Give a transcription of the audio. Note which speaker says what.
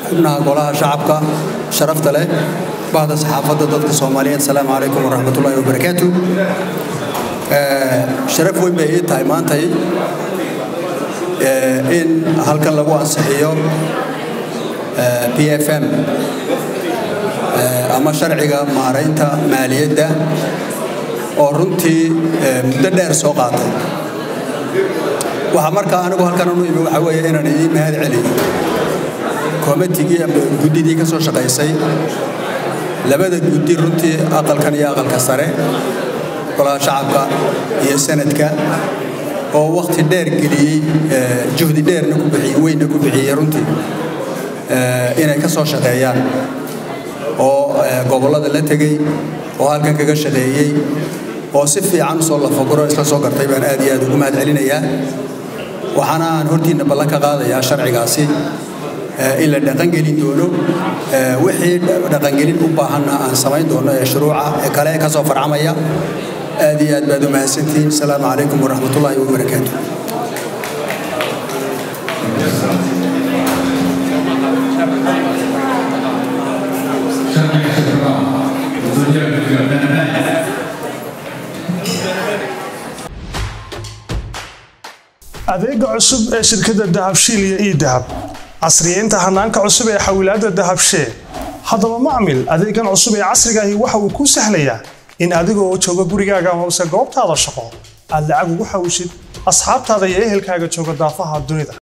Speaker 1: xubnaha golaha shacabka sharafta leh bahda saxaafadda dadka soomaaliyeed asalaamu calaykum waraxmatullaahi wabarakaatu sharaf weyn bay ii tahay maantay in halkan lagu ansixiyo p f m ama sharciga maaraynta maaliyadda oo runtii muddo dheer soo qaatay waxaa markaa anigu halkan anu imi waxaa weeye inaan idiin mahad celiyo koomitigii ama guddidii ka soo shaqaysay labada guddi runtii aqalkan iyo aqalka sare golaha shacabka iyo sanadka oo wakhti dheer geliyey juhdi dheerna ku bixiyey weynna ku bixiyey runtii inay ka soo shaqeeyaan oo gobollada la tegey oo halkan kaga shaqeeyey oo si fiican usoo lafaguro isla soo gartay baan aad iyo aad ugu mahad celinayaa waxaana aan hortiinna ballan ka qaadayaa sharcigaasi in la dhaqangelin doono wixii dhaqangelin u baahanna aan samayn doono ee shuruuca ee kale ka soo farcamaya aad iyo aad baad u mahadsantihiin asalaamu calaykum waraxmatullaahi wabarakaatu
Speaker 2: adeega cusub ee shirkadda dahabshiil iyo ii dahab casriyeynta hanaanka cusub ee xawilaadda dahabshee haddaba macmil adeegan cusub ee casrigaahi waxa uu kuu sahlayaa in adigoo jooga gurigaaga amase goobtaada shaqo aad lacag ugu xawishid asxaabtaada iyo ehelkaaga jooga daafaha dunida